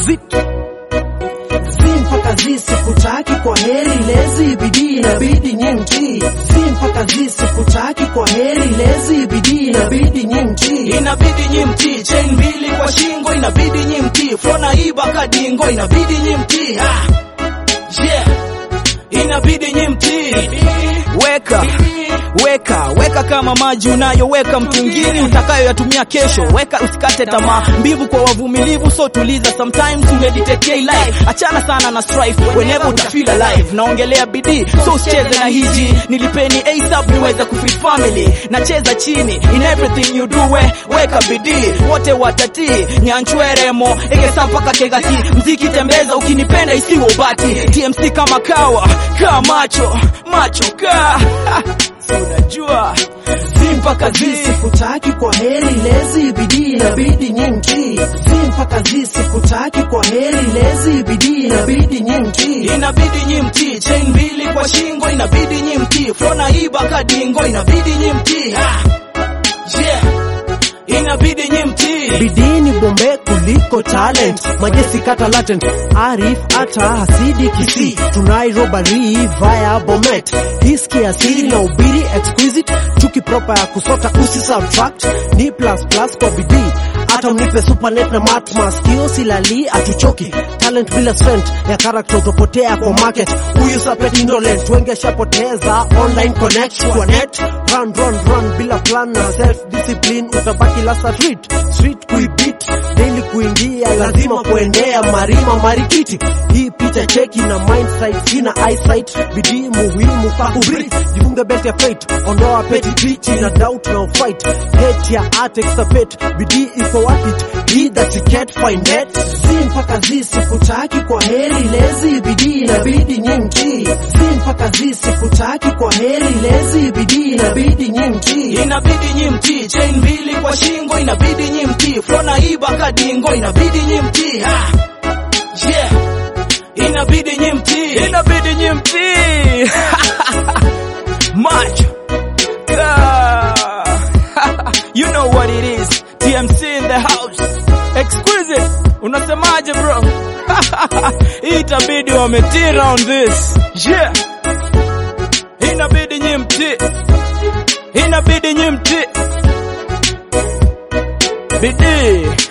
zit zi mpaka zi sikutaki kwa heri lezi bidii inabidi nyimti zi mpaka zi sikutaki kwa heri lezi bidii inabidi nyimti inabidi nyimti chain mbili kwa shingo inabidi nyimti flona iba kadingo inabidi nyimti ha. yeah. inabidi nyimti weka weka weka kama maji unayoweka mtungini utakayoyatumia kesho weka usikate tamaa mbivu kwa wavumilivu so tuliza sometimes umeditate life achana sana na strife whenever utafeel alive naongelea bidii so usicheze na hiji nilipeni asap niweze kufree family nacheza chini in everything you do we weka bidii wote watatii nyanchweremo egesa mpaka kegati mziki tembeza ukinipenda isiwe ubati tmc kama kawa kaa macho macho kaa Si unajua zi mpaka zi sikutaki kwa heri lezi bidii inabidi nyimti zi mpaka zi sikutaki kwa heri lezi bidii inabidi nyimti inabidi nyimti chain mbili kwa shingo inabidi nyimti flona iba kadingo inabidi nyimti ha. yeah. inabidi nyimti bidii ni bombe kuliko talent majesi kata latent arif hata hasidi kisi tunai robari via bomet hiski asiri na ubiri exquisite chuki proper ya kusota usi subtract ni plus plus kwa bidii hata mnipe supernet na mat maskio silali atuchoki talent bila strength ya character utopotea kwa market huyu sapet indolent wengi ashapoteza online connect kwa net run run run bila plan na self discipline utabaki last street street kuibit daily kuingia lazima kuendea marima marikiti hii picha cheki na mindsight sina eyesight bidii muhimu kwa kubreathe jifunge belt ya fate ondoa peti pichi na doubt na fight hate ya art exapate bidii iko wapi hii that you can't find it si mpaka zi sikutaki kwa heri lezi bidii inabidi nyimti si mpaka zi sikutaki kwa heri lezi bidii inabidi nyimti inabidi nyimti chain mbili kwa shingo inabidi nyimti flona iba kadingo inabidi nyimti ha. yeah. inabidi nyimti inabidi nyimti macho Ah. you know what it is tmc in the house exquisite unasemaje bro hii itabidi wametira on this yeah inabidi nyimti inabidi nyimti bidii